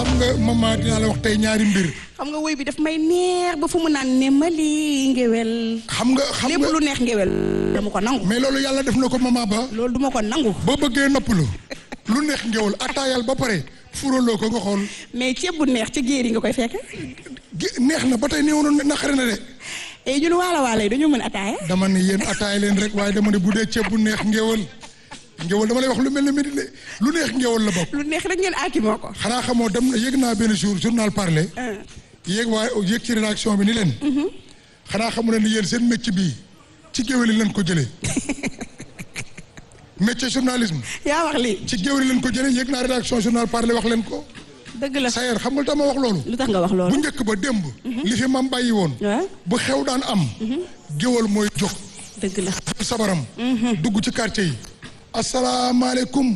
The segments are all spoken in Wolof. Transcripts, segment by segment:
xam nga maman dinaa la wax tey ñaari mbir xam nga woy bi daf may neex ba fu mu naan ne ma lii ngewel xam nga xam lépp nga lu neex ngewel dama ko nangu mais loolu yàlla def na ko maman ba loolu duma ko nangu boo bëggee noppalu lu neex ngewal attaayal ba pare furaloo ko nga xool mais ceeb bu neex ci géer yi nga koy fekk gi- neex na ba tey néew na naqari na de et ñun waala waala yi dañoo mën ataaya dama ne yéen attaay leen rek waaye dama ne bu dee ceeb bu neex ngewal ngewal dama lay wax lu mel ne midi de lu neex ngewal la bokk lu neex rek ngeen aaki moo ko xanaa xamoo dem na yéeg naa benn jour journal parler ah. yéeg waaye yéeg ci rédaction bi ni leen xanaa xamu ne ni yéen seen métier bii ci géwél yi leen ko jëlee métier journalisme yaa wax lii ci géwél yi leen ko jëlee yéeg naa rédaction journal parler wax leen ko dëgg la sayer xam nga lu tax ma wax loolu lu tax nga wax bu loolu njëkk ba démb li fi mam bàyyi woon waaw bu xew daan am géwél mooy jóg dëgg la jël sabaram dugg ci quartier yi asalaamaaleykum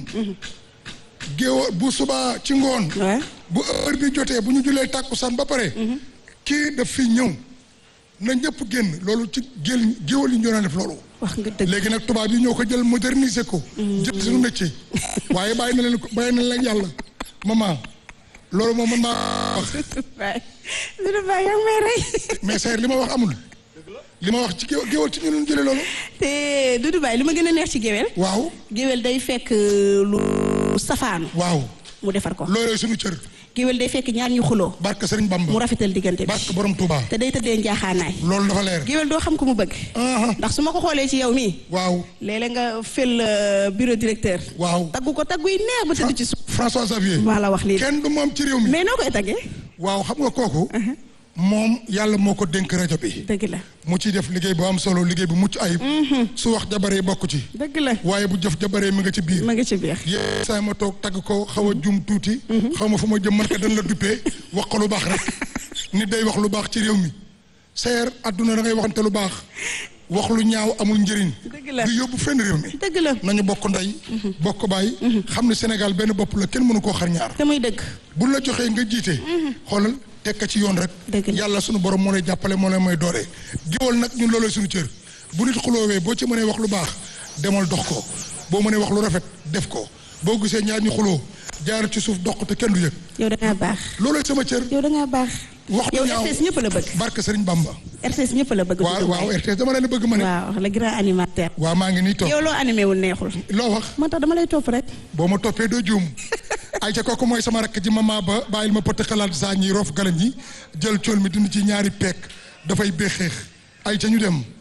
géwél bu subaa ci ngoon waaw bu heure bi jotee bu ñu julee tàkkusaan ba pare kii daf fi ñëw na ñëpp génn loolu ci gél géwél yi ñoo daan def loolu wax nga dëgg léegi nag tubaab yi ñoo ko jël moderniser ko jël suñu métier waaye bàyyi na leen ko bàyyi na leen yàlla maman loolu moom man maa wax waay Doudou Ba yaa ngi may rey mais seer li ma wax amul li ma wax ci géwél géwél ci ñu leen jëlee loolu te Doudou Ba li ma gën a neex ci géwél waaw géwél day fekk lu safaanu waaw mu defar ko loolooy suñu cër géwél day fekk ñaar ñu xuloo barke Sëriñ Bamba mu rafetal diggante bi barke borom Touba te day tëddee njaaxaanaay loolu dafa leer géwél doo xam ko mu bëgg aha ndax su ma ko xoolee ci yow mii waaw léeg-léeg nga fël euh, bureau directeur waaw taggu ko taggu yi neex ba tëdd ci suuf François Xavier maa la wax lii kenn du moom ci réew mi mais noo koy taggee waaw xam nga kooku moom yàlla moo ko dénk rajo bi dëgg la mu ciy def liggéey bu am solo liggéey bu mucc ayib su wax jabaree bokk ci dëgg la waaye bu jëf jabaree mi nga ci biir ma nga ci biir yéen saa ma toog tagg ko xaw a jum tuuti xaw ma fu ma jëm man ka dañ la duppee wax ko lu baax rek nit day wax lu baax ci réew mi seer àdduna da ngay waxante lu baax wax lu ñaaw amul njëriñ Dëgg la. du yóbbu fenn réew mi dëgg la nañu bokk ndey bokk baay xam ne Sénégal benn bopp la kenn mënu koo xar ñaar te muy dëgg bu la joxee nga jiite xoolal tekka ci yoon rek Dëgg la. yàlla sunu borom moo lay jàppale moo lay mooy doole géwal nag ñun loolooy suñu cër bu nit xuloowee boo ci mënee wax lu baax demal dox ko boo mënee wax lu rafet def ko boo gisee ñaar ñu xuloo jaar ci suuf dox ko te kenn du yëg yow da ngaa baax loolooy sama cër yow da ngaa baax wax lu yow ñaaw RTS ñëpp la bëgg barke Sëriñ Bamba RTS ñëpp la bëgg waaw Doudou waaw Mbaye. RTS dama leen bëgg ma ne waaw le grand animateur waaw maa ngi nii toog yow loo animé wul neexul loo wax moo tax dama lay topp rek boo ma toppee doo juum ay ca kooku mooy sama rakk ji mama ba bàyyil ma pëtt xalaat saa ñi roof galañ yi jël cool mi dindi ci ñaari peek dafay béexeex ay ca ñu dem